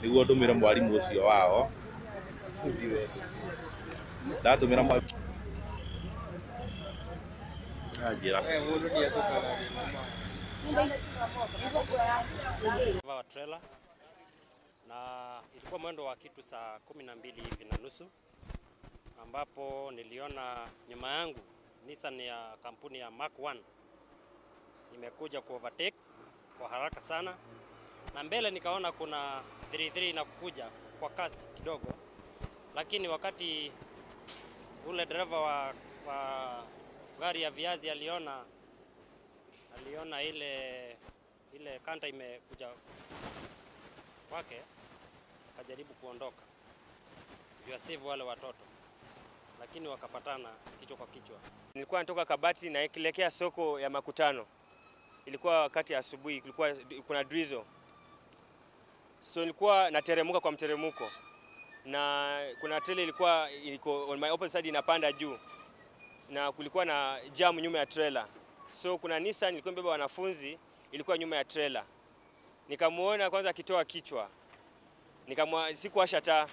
niguo ndumire mwarimu ucio wao ndatumira mwarimu anjira wa trailer na ilikuwa mwendo wa kitu saa kumi na mbili hivi na nusu ambapo niliona nyuma yangu Nissan ya kampuni ya Mark 1 imekuja ku overtake kwa haraka sana, na mbele nikaona kuna 33 inakuja kwa kasi kidogo, lakini wakati ule dereva wa, wa gari ya viazi aliona aliona ile ile kanta imekuja kwake, akajaribu kuondoka juu save wale watoto, lakini wakapatana kichwa kwa kichwa. Nilikuwa natoka Kabati naelekea soko ya Makutano, ilikuwa wakati ya asubuhi, kulikuwa kuna drizzle, so nilikuwa nateremuka kwa mteremuko, na kuna trailer ilikuwa iko on my opposite side inapanda juu, na kulikuwa na jam nyuma ya trailer, so kuna Nissan ilikuwa imebeba wanafunzi, ilikuwa nyuma ya trailer. Nikamuona kwanza akitoa kichwa, nikamwa sikuwasha taa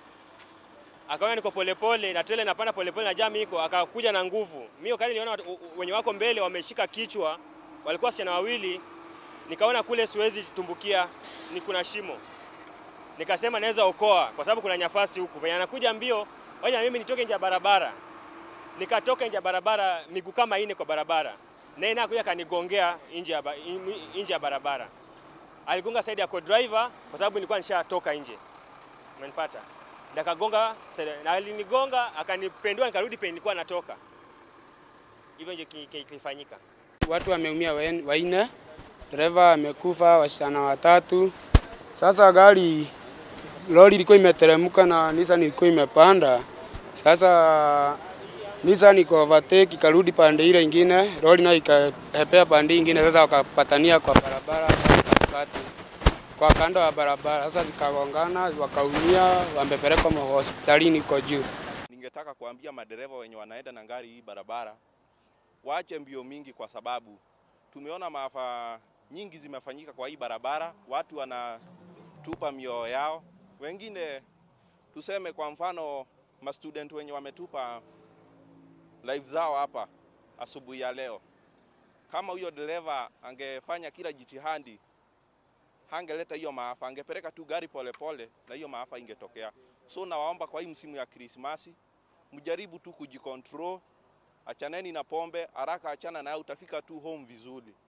akaona niko polepole na trailer inapanda polepole na jam iko, akakuja na nguvu. Mimi wakati niliona watu- u- u- wenye wako mbele wameshika kichwa, walikuwa wasichana wawili, nikaona kule siwezi tumbukia, ni kuna shimo, nikasema naweza okoa kwa sababu kuna nyafasi huku. Venye anakuja mbio, wacha mimi nitoke nje ya barabara. Nikatoka nje ya barabara, miguu kama ine kwa barabara, naye naye kuja kanigongea nje ya ba- nje ya barabara. Aligonga side ya co-driver kwa sababu nilikuwa nishatoka nje, umenipata nakagonga na alinigonga akanipendua, nikarudi penye nilikuwa natoka. Hivyo ndio ki- ki- kilifanyika. Watu wameumia wen- waine, dereva amekufa, wasichana watatu. Sasa gari lori ilikuwa imeteremka na Nissan ilikuwa imepanda. Sasa Nissan iko overtake ikarudi pande ile ingine, lori nayo ikahepea pande ingine. Sasa wakapatania kwa barabara katikati, kwa kando ya barabara. Sasa zikagongana, wakaumia, wamepelekwa hospitalini iko juu. ningetaka kuambia madereva wenye wanaenda na gari hii barabara waache mbio mingi, kwa sababu tumeona maafa nyingi zimefanyika kwa hii barabara. Watu wanatupa mioyo yao, wengine tuseme kwa mfano mastudent wenye wametupa life zao hapa asubuhi ya leo. Kama huyo dereva angefanya kila jitihadi, hangeleta hiyo maafa, angepeleka tu gari polepole pole, na hiyo maafa ingetokea. So nawaomba kwa hii msimu ya Krismasi mjaribu tu kujikontrol, achaneni na pombe haraka, achana nayo, utafika tu home vizuri.